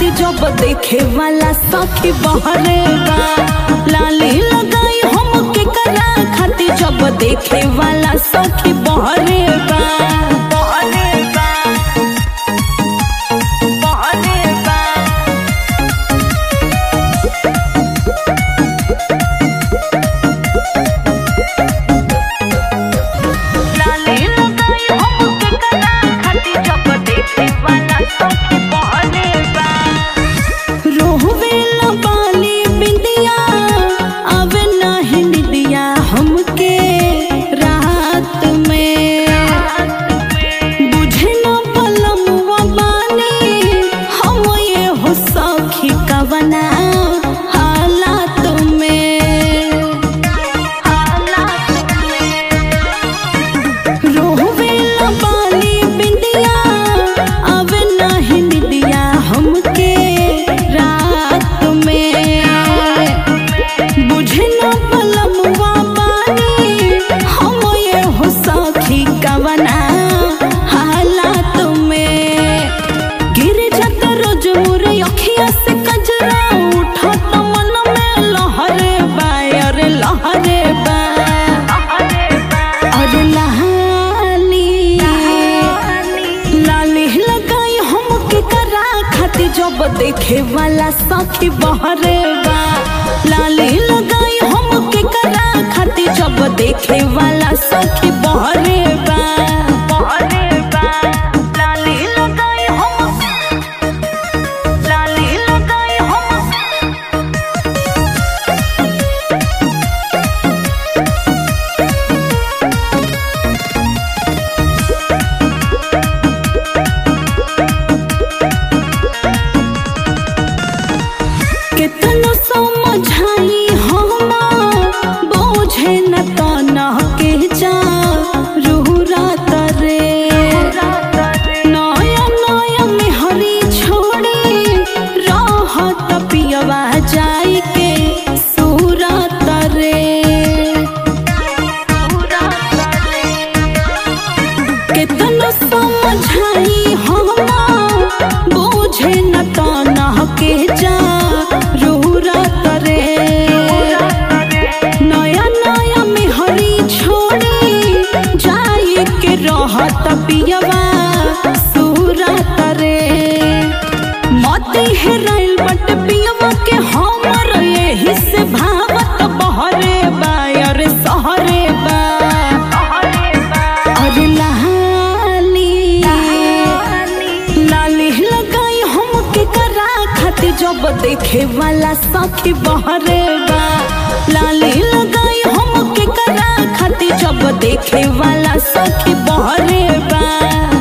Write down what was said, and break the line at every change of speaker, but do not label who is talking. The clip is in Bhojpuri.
खातिर जब देखे वाला सखी बहरे बा लाली लगाई हम के करा खातिर जब देखे वाला सखी बहरे बा बहरे बा बहरे बा लाली लगाई हम के करा खातिर जब देखे वाला सखी बहरे बा रोहवेला बाली बिंदिया आवे नाही निदिया हमके रात में बुझे न पलमुआ बानी हम ये हो सखी कवना हालात में हालात में रोहवेला बाली बिंदिया आवे नाही निदिया हमके रात में बुझे न पलमुआ बानी हम ये हो सखी कवना हालात में गिर जाता रोज मोरे अखिया से कजरा उठत मन में लहरे बा अरे लहरे बा अरे लाली लाली लगाई हम के करा खातिर जब देखे वाला सखी बहरे बा लाली लगाई हम के करा खातिर जब देखे वाला सखी बहरे बा बहरे बा लाली लगाई हम लाली लगाई हम कितनो समझाई हम बोझे न तना के जा रूरा तरे नया नया में हरी छोड़ी रहत पियवा जाई के सूरा तरे कितनो समझाई हम बोझे न तना के जा रूरा करे नया नया में हरी छोड़ी जाई के रहत पियवा सूरा तरे मती हेराइल बट पियवा के हमर यही से भावत बहरे बा अरे सहरे बा अरे लाली लाली लगाई हम के करा खातिर जब देखे वाला सखी बहरे बा लाली लगाई हम के करा खातिर जब देखे वाला सखी बहरे बा